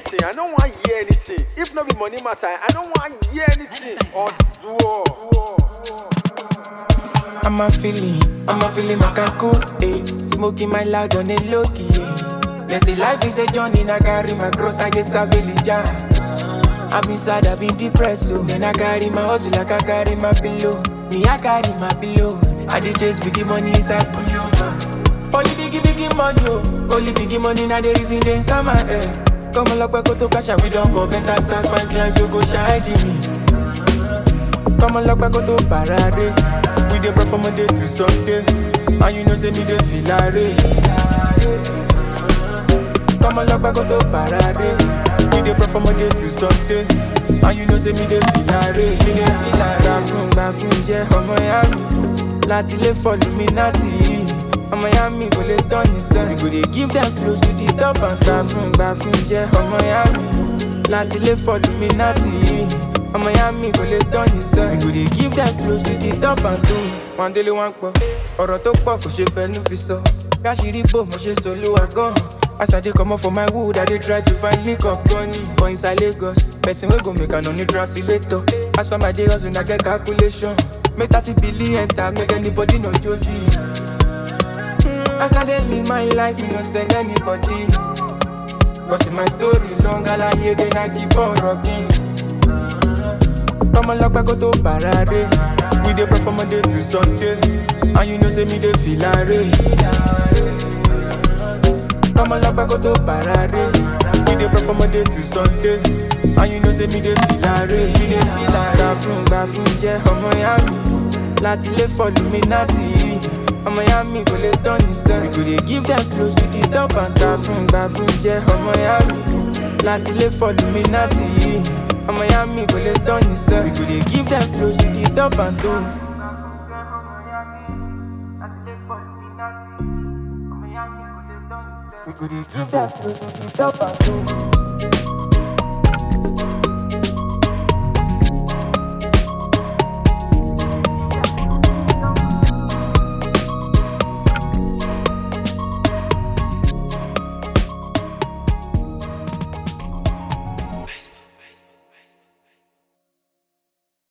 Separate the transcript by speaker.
Speaker 1: anything. I don't want hear anything. If not be money matter, I don't want hear anything. Or duo.
Speaker 2: I'm a feeling, I'm a feeling Makaku, eh. Smoking my loud on a low key, eh. They say life is a journey, I carry my cross, I get a village, I've been sad, I've been depressed, so Then I carry my hustle like I carry my pillow. Me, I carry my pillow. I did chase biggie money inside pillow. Only biggie, biggie money, oh. Only biggie money, now the reason they inside my head. Come on, look, go to cash, we don't go better, sack, my clients, you go shy, give me. Come on, look, go to parade. We dey pray from Monday to Sunday, and you know say me dey feel like Come on, look, go to parade. We dey pray from Monday to Sunday, and you know say me dey feel like Me dey feel like Gbà fún gbà fún jẹ́ ọmọ ya mi, láti lè fọ́lù mi láti ọmọ ya mi kò lè tán ní sọ. We go dey give them close to the top and gbà fún gbà fún jẹ́ ọmọ ya mi, láti lè fọ́lù mi láti ọmọ ya mi kò lè tán ní sọ. We go dey give them close to the top and tó. Wọ́n délé wọ́n pọ̀, ọ̀rọ̀ tó pọ̀ kò ṣe fẹnu fi sọ. Káṣírí bò mo ṣe solúwa gan. As I dey comot for my wood, I dey try to find link up gunny. For inside Lagos, person wey go make am no need translator. As for my day hustle, I get calculation. Make thirty billion enter, make anybody know Josie. As I dey live my life, you no send anybody. Cause my story long, alaye then I keep on rocking. Come lock go to parade. We dey pray from Monday to Sunday, and you know say me dey feel like Come lock go to parade. We dey pray from Monday to Sunday, and you know say me dey feel like Me dey feel like Gbà fún gbà fún jẹ́ ọmọ ya mi, láti lè fọ́lù mi láti ọmọ ya mi kò lè tán ní sọ. We go dey give them close to the top and gbà fún gbà fún jẹ́ ọmọ ya mi, láti lè fọ́lù mi láti ọmọ ya mi kò lè tán ní sọ. We go dey give them close to the top and tó. We go dey give them close to the top and tó.